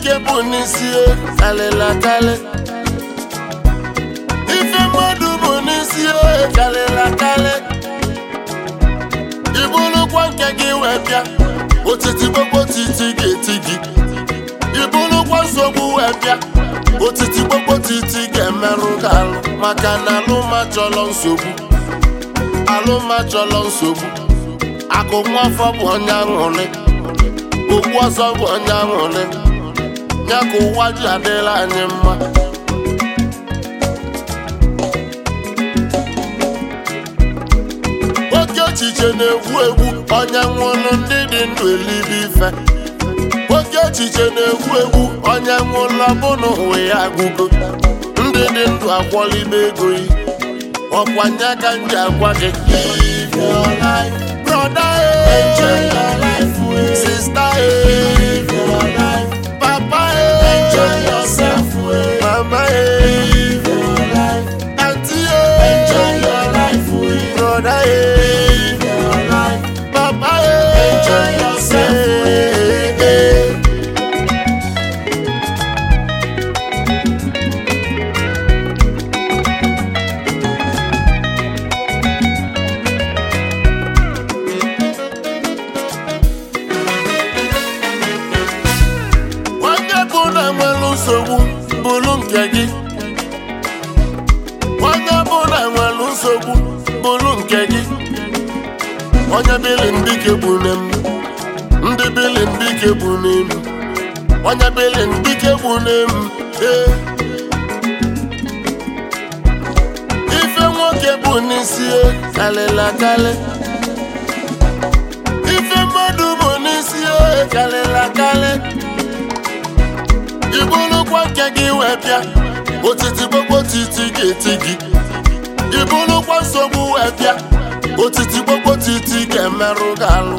nwoke bụ n'isi kalịla kalị ife mmadụ bụ n'isi kalịla kalị ibulukwa nke gị wee bịa otiti gbogbo titi ga-eti gị ibulukwa nsogbu wee bịa otiti gbogbo titi ga-emerụ gị alụ maka na alụma chọrọ nsogbu alụma chọrọ nsogbu akụ nwafọ bụ onye aṅụrị okwu ọzọ bụ onye aṅụrị ya ka ụwa ji adịla anyị mma oke echiche na-egwu egwu onye nwụrụ ndị dị ndụ elibe ife oke echiche na-egwu egwu onye nwụrụ ọbụna ụwa ya agụgo ndị dị ndụ akwọlibe ego yi ọkwanye aka nji agwa gị live your life brother eh. enjoy your life eh. sister eh. live your life papa eh. enjoy yourself eh. mama eh. live your life auntie eh. enjoy your life eh. brother eh. live your life papa eh. enjoy yourself eh. eh. onye bụ na nwere nsogbu bụrụ nke gị onye bụ na nwere nsogbu bụrụ nke gị onye bili ndike bụ n'elu ndị bili ndike bụ n'elu onye bili ndike bụ n'elu ee ife nwoke bụ n'isi e kalịla kalị ife mmadụ bụ n'isi e kalịla kalị ibulukwa nke gị wee bịa otiti gbogbo titi ga-eti gị ibulukwa nsogbu wee bịa otiti gbogbo titi ga-emerụ gị alụ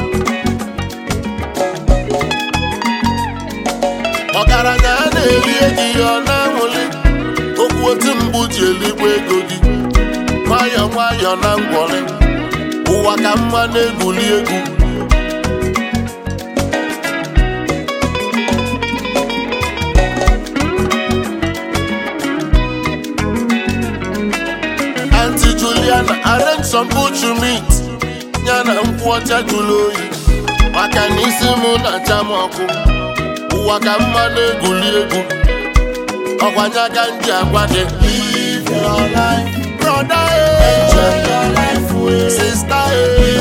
ọgaranya a na-eri ego ya ọ na-anwụli okwu otu mgbu ji eligbo ego gị nwayọọ nwayọọ na ngwọrị ụwa ka mma na-egwuli egwu Auntie Juliana arrange some butcher meat ya na nkwụ ọcha jụrụ oyi maka na isi m na-acha m ọkụ ụwa ka mma na-egwuli egwu ọkwanye aka m ji agwa gị live your life brother eh. enjoy your life sister eh.